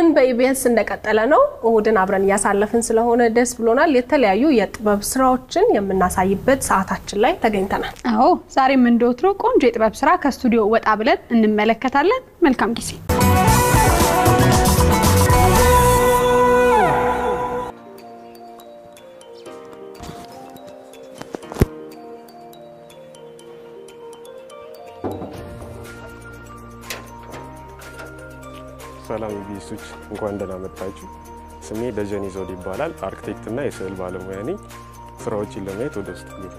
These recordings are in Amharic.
በኢቢኤስ እንደቀጠለ ነው። እሁድን አብረን እያሳለፍን ስለሆነ ደስ ብሎናል። የተለያዩ የጥበብ ስራዎችን የምናሳይበት ሰዓታችን ላይ ተገኝተናል። አዎ ዛሬም እንደወትሮ ቆንጆ የጥበብ ስራ ከስቱዲዮ ወጣ ብለን እንመለከታለን። መልካም ጊዜ። ሰላም ኢቢኤሶች እንኳን ደህና መጣችሁ። ስሜ ደጀኔ ዘውድ ይባላል። አርክቴክት እና የስዕል ባለሙያ ነኝ። ስራዎችን ለማየት ወደ ውስጥ ግቡ።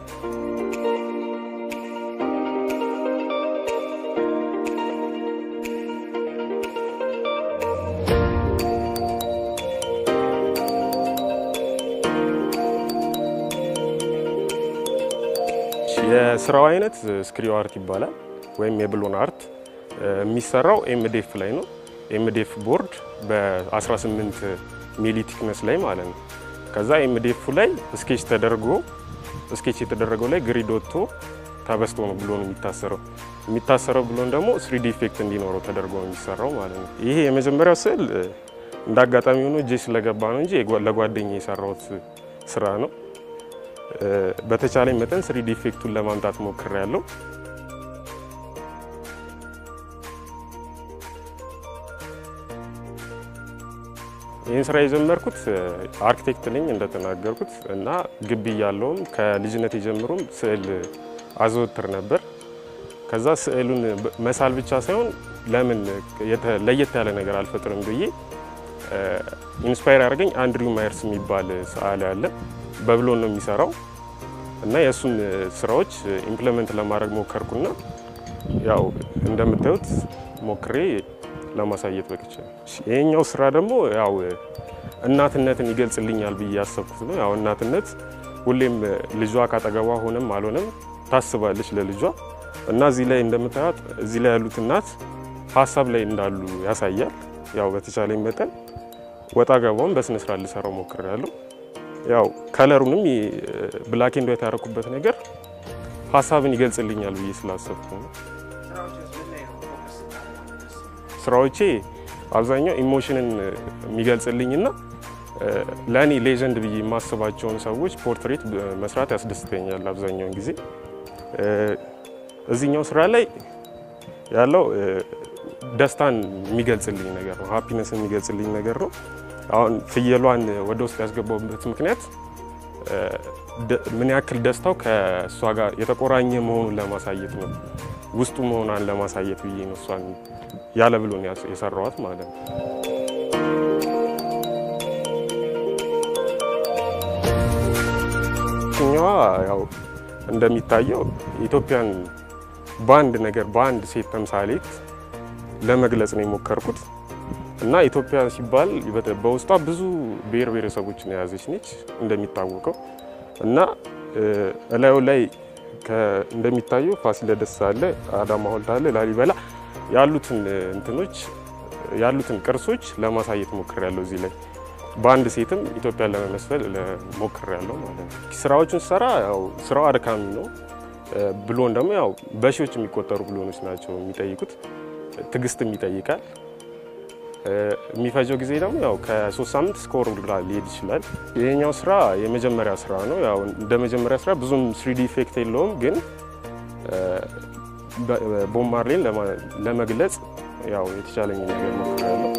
የስራው አይነት ስክሪው አርት ይባላል ወይም የብሎን አርት የሚሰራው ኤምዴፍ ላይ ነው። ኤምዴፍ ቦርድ በ18 ሚሊ ቲክነስ ላይ ማለት ነው። ከዛ ኤምዴፉ ላይ ስኬች ተደርጎ ስኬች የተደረገው ላይ ግሪድ ወጥቶ ተበስቶ ነው ብሎን የሚታሰረው። የሚታሰረው ብሎን ደግሞ ስሪዲ ኢፌክት እንዲኖረው ተደርጎ ነው የሚሰራው ማለት ነው። ይሄ የመጀመሪያው ስዕል እንደ አጋጣሚ ሆኖ እጄ ስለገባ ነው እንጂ ለጓደኛ የሰራሁት ስራ ነው። በተቻለኝ መጠን ስሪዲ ኢፌክቱን ለማምጣት ሞክሬያለሁ። ይህን ስራ የጀመርኩት አርኪቴክት ነኝ እንደተናገርኩት እና ግቢ ያለውም ከልጅነት የጀምሮም ስዕል አዘወትር ነበር። ከዛ ስዕሉን መሳል ብቻ ሳይሆን ለምን ለየት ያለ ነገር አልፈጥርም ብዬ ኢንስፓየር ያደርገኝ አንድሪው ማየርስ የሚባል ሰዓሊ አለ። በብሎን ነው የሚሰራው እና የእሱን ስራዎች ኢምፕለመንት ለማድረግ ሞከርኩና ያው እንደምታዩት ሞክሬ ለማሳየት በቅቼ ነው። ይሄኛው ስራ ደግሞ ያው እናትነትን ይገልጽልኛል ብዬ ያሰብኩት ነው። ያው እናትነት ሁሌም ልጇ ካጠገቧ ሆነም አልሆነም ታስባለች ለልጇ እና እዚህ ላይ እንደምታዩት እዚህ ላይ ያሉት እናት ሀሳብ ላይ እንዳሉ ያሳያል። ያው በተቻለኝ መጠን ወጣ ገባውን በስነ ስርዓት ልሰራው ሞክሬያለሁ። ያው ከለሩንም ብላክ ኤንድ ዋይት ያደረኩበት ነገር ሀሳብን ይገልጽልኛል ብዬ ስላሰብኩ ነው። ስራዎቼ አብዛኛው ኢሞሽንን የሚገልጽልኝና ለእኔ ሌጀንድ ብዬ የማስባቸውን ሰዎች ፖርትሬት መስራት ያስደስተኛል አብዛኛውን ጊዜ። እዚህኛው ስራ ላይ ያለው ደስታን የሚገልጽልኝ ነገር ነው፣ ሀፒነስ የሚገልጽልኝ ነገር ነው። አሁን ፍየሏን ወደ ውስጥ ያስገባውበት ምክንያት ምን ያክል ደስታው ከእሷ ጋር የተቆራኘ መሆኑን ለማሳየት ነው፣ ውስጡ መሆኗን ለማሳየት ብዬ ነው እሷን ያለ ብሎን የሰራዋት ማለት ነው። ኛዋ ያው እንደሚታየው ኢትዮጵያን በአንድ ነገር በአንድ ሴት ተምሳሌት ለመግለጽ ነው የሞከርኩት እና ኢትዮጵያ ሲባል በውስጧ ብዙ ብሔር ብሔረሰቦችን የያዘች ነች እንደሚታወቀው እና እላዩ ላይ እንደሚታየው ፋሲለደስ አለ፣ አዳማ ሐውልት አለ፣ ላሊበላ ያሉትን እንትኖች ያሉትን ቅርሶች ለማሳየት ሞክሬያለሁ። እዚህ ላይ በአንድ ሴትም ኢትዮጵያን ለመመስፈል ሞክሬያለሁ ማለት ነው። ስራዎቹን ስሰራ ያው ስራው አድካሚ ነው። ብሎን ደግሞ ያው በሺዎች የሚቆጠሩ ብሎኖች ናቸው የሚጠይቁት። ትዕግስትም ይጠይቃል። የሚፈጀው ጊዜ ደግሞ ያው ከሶስት ሳምንት እስከ ወር ሊሄድ ይችላል። ይሄኛው ስራ የመጀመሪያ ስራ ነው። ያው እንደ መጀመሪያ ስራ ብዙም ስሪዲ ኢፌክት የለውም ግን ቦብ ማርሌን ለመግለጽ ያው የተቻለኝ ነገር ሞክሬያለሁ።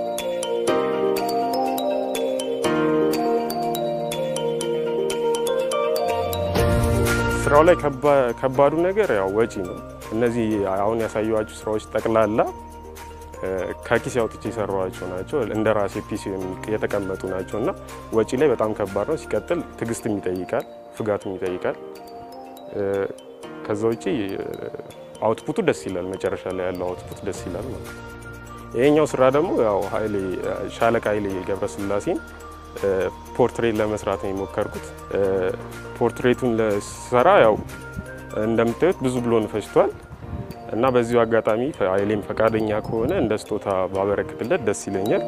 ስራው ላይ ከባዱ ነገር ያው ወጪ ነው። እነዚህ አሁን ያሳየኋችሁ ስራዎች ጠቅላላ ከኪስ ያውጥቼ የሰራኋቸው ናቸው። እንደ ራሴ ፒሲ የተቀመጡ ናቸው እና ወጪ ላይ በጣም ከባድ ነው። ሲቀጥል ትዕግስትም ይጠይቃል፣ ፍጋትም ይጠይቃል። ከዛ ውጪ አውትፑቱ ደስ ይላል። መጨረሻ ላይ ያለው አውትፑት ደስ ይላል ማለት ነው። ይሄኛው ስራ ደግሞ ያው ኃይሌ ሻለቃ ኃይሌ ገብረስላሴን ፖርትሬት ለመስራት ነው የሞከርኩት። ፖርትሬቱን ለሰራ ያው እንደምታዩት ብዙ ብሎን ፈጅቷል እና በዚሁ አጋጣሚ ኃይሌም ፈቃደኛ ከሆነ እንደ ስጦታ ባበረክትለት ደስ ይለኛል።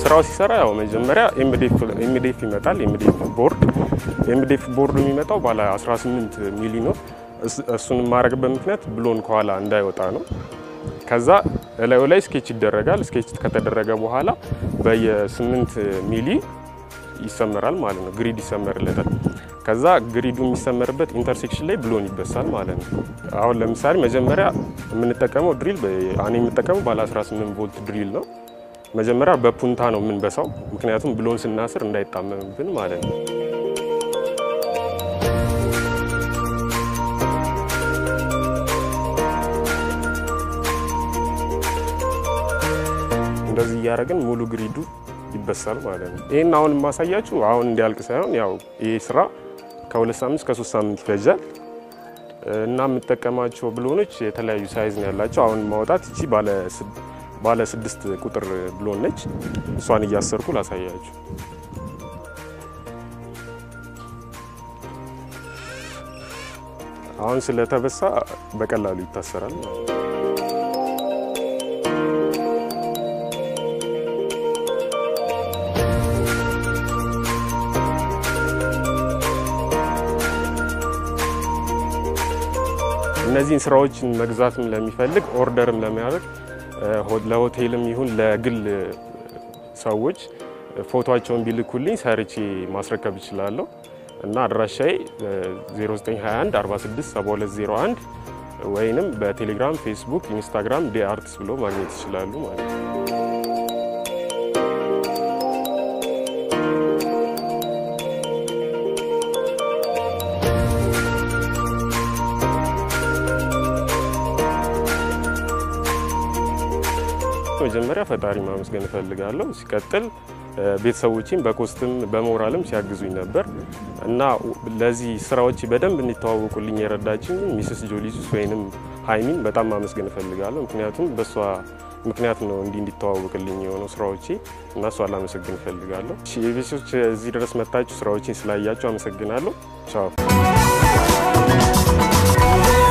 ስራው ሲሰራ ያው መጀመሪያ ኤምዴፍ ይመጣል። ኤምዴፍ ቦርድ ኤምዴፍ ቦርዱ የሚመጣው ባለ 18 ሚሊ ነው። እሱን የማደርግበት ምክንያት ብሎን ከኋላ እንዳይወጣ ነው። ከዛ እላዩ ላይ ስኬች ይደረጋል። ስኬች ከተደረገ በኋላ በየ8 ሚሊ ይሰመራል ማለት ነው። ግሪድ ይሰመርለታል። ከዛ ግሪዱ የሚሰመርበት ኢንተርሴክሽን ላይ ብሎን ይበሳል ማለት ነው። አሁን ለምሳሌ መጀመሪያ የምንጠቀመው ድሪል እኔ የምጠቀመው ባለ 18 ቮልት ድሪል ነው። መጀመሪያ በፑንታ ነው የምንበሳው፣ ምክንያቱም ብሎን ስናስር እንዳይጣመምብን ማለት ነው። እንደዚህ እያደረግን ሙሉ ግሪዱ ይበሳል ማለት ነው። ይህን አሁን የማሳያችሁ አሁን እንዲያልቅ ሳይሆን ያው ይህ ስራ ከሁለት ሳምንት እስከ ሶስት ሳምንት ይፈጃል እና የምጠቀማቸው ብሎኖች የተለያዩ ሳይዝ ነው ያላቸው። አሁን ማውጣት እቺ ባለ ስድስት ቁጥር ብሎን ነች። እሷን እያሰርኩ ላሳያችሁ። አሁን ስለተበሳ በቀላሉ ይታሰራል ማለት ነው። እነዚህን ስራዎችን መግዛትም ለሚፈልግ ኦርደርም ለሚያደርግ ለሆቴልም ይሁን ለግል ሰዎች ፎቶቸውን ቢልኩልኝ ሰርቼ ማስረከብ እችላለሁ እና አድራሻዬ 0921 46 7201 ወይንም በቴሌግራም፣ ፌስቡክ፣ ኢንስታግራም ዲ አርትስ ብሎ ማግኘት ይችላሉ ማለት ነው። መጀመሪያ ፈጣሪ ማመስገን እፈልጋለሁ። ሲቀጥል ቤተሰቦችም በኮስትም በሞራልም ሲያግዙኝ ነበር እና ለዚህ ስራዎች በደንብ እንዲተዋወቁልኝ የረዳችኝ ሚስስ ጆሊሱስ ወይንም ሀይሚን በጣም ማመስገን እፈልጋለሁ። ምክንያቱም በእሷ ምክንያት ነው እንዲህ እንዲተዋወቅልኝ የሆነው ስራዎቼ እና እሷ ላመሰግን እፈልጋለሁ። የቤቶች እዚህ ድረስ መታችሁ ስራዎችን ስላያችሁ አመሰግናለሁ። ቻው